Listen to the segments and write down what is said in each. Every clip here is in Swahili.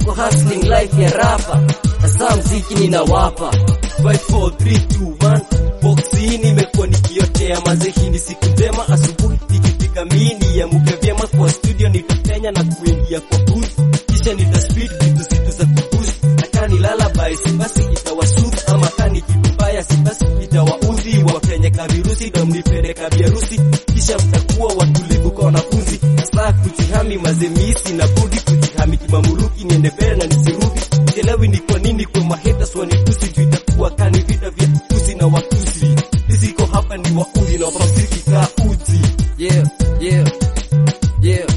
kwa hustling life ya rapa hasa mziki ninawapa 5431 boxi nimekuwa nikiotea mazehini siku njema asubuhi ikifika mini ya muke vyema kwa studio nitakenya na kuingia kwa booth kisha nitaspeed vitu zitu za kuboost hata nilala basi basi itawasuth ama kani kitu mbaya si basi itawaudhi wakenye kavirusi ndo mnipeleka biarusi kisha mtakuwa watulivu kwa wanafunzi saa kujihami mazemisi na budi kujihami kimamuruki niende mbele na nisirudi sielewi ni kwa nini kwa mahetas wanitusi juu itakuwa kani vita vya tusi na watusi iziko hapa ni waudhi na wapamziki kaa uti yeah yeah yeah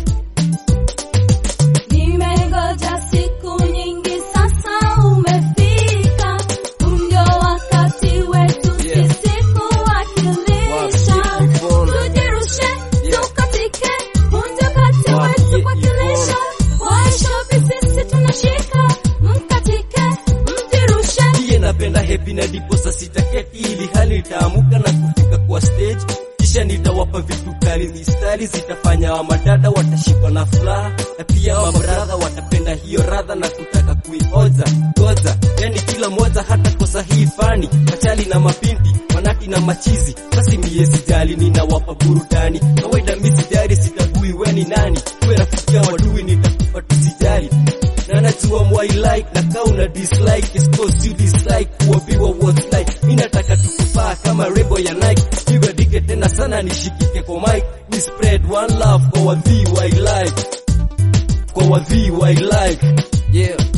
Nimengoja siku nyingi sasa umefika, ndio wakati wetu Yeah. sisi kuwakilisha. Wapi Yvonne? Tujirushe, Yeah. tukatike, ndio wakati Wapi wetu Yvonne? kuwakilisha. Waishobi sisi tunashika, mkatike, mjirushe. Iye napenda happy na dipo saa sita keti ili hali nitaamuka na kufika kwa stage kisha nitawapa vitu kali mistari zitafanya wa madada watashikwa na furaha na pia wa bradha watapenda hiyo radha na kutaka kuioza goza yani kila moja hata kosa hii fani machali na mapinti manati na machizi basi mie sijali ninawapa burudani kawaida mi sijali sitabui weni nani kuwe rafikia wadui nitakupa tusijali na najua mwai like na kau na dislike is cause you dislike kuambiwa what's like mi nataka tukufaa kama rebo ya Nike piga dike tena sana nishikike kwa mic we spread one love kwa wadhi wa like kwa wadhi wa like yeah